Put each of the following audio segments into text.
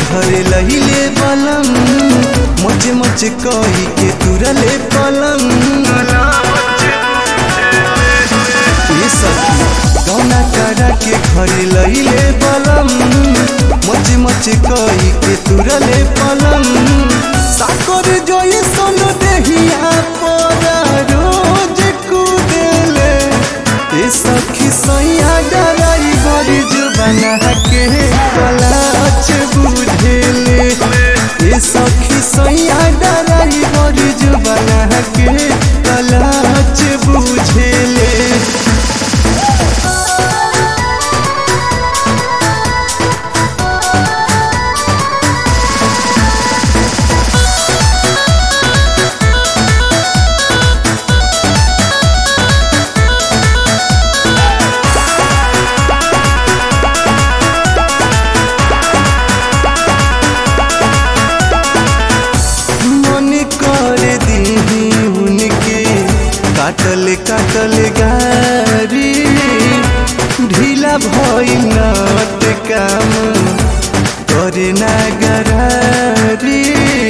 घरे लहिले बलम मच मच कही के तुरले पलंग ये सखी गौना करा के घरे लहिले बलम मच मच कही के तुरले पलंग साकर जोई सोन देहिया पर रोज कुदेले ए सखी सैया डराई बड़ी जुबाना के कलाच बुझेले ए सखी सैया डराई बड़ी जुबाना के कलाच बुझेले मन कर दीही उनके काटल काटल गारी ढीला भइल नट काम करे ना गरारी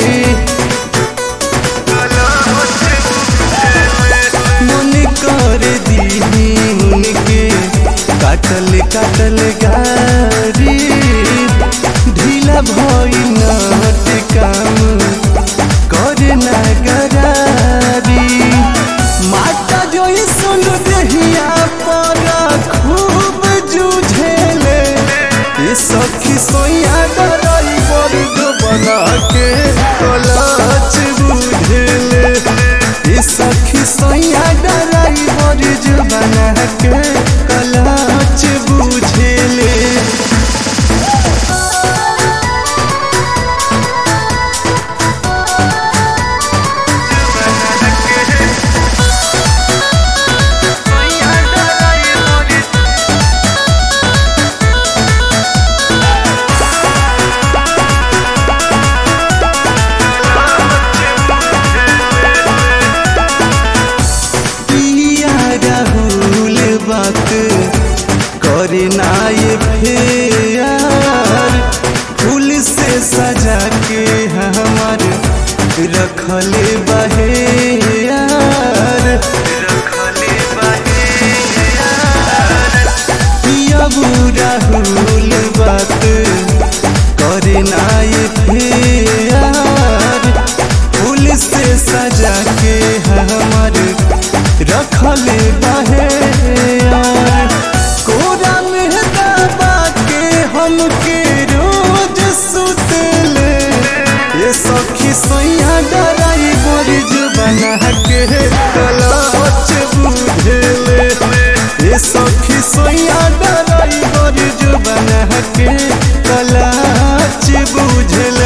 मन कर दीही उनके काटल काटल गारी ढीला भइल नट काम करे ना गरारी माता जोई सुन देहिया पर खूब जूझेले ये सखी सोया डराई वर्ग बना के कलाच बुझेले ये सखी सोया डराई वर्ग बना के कलाच बुझेले पिया राहुल बात करे ना ये फेर फूल से सजा के हमार रखले बहेयार रखले बहेयार पिया राहुल बात करे ना ये फेर फूल से सजा के हमार रखले बाहे कोरा में दबा के हमके रोज सुतले ये सखी सैया डराई बड़ी जुबाना के कलाच बुझेले ये सखी सैया डराई बड़ी जुबाना के कलाच बुझेले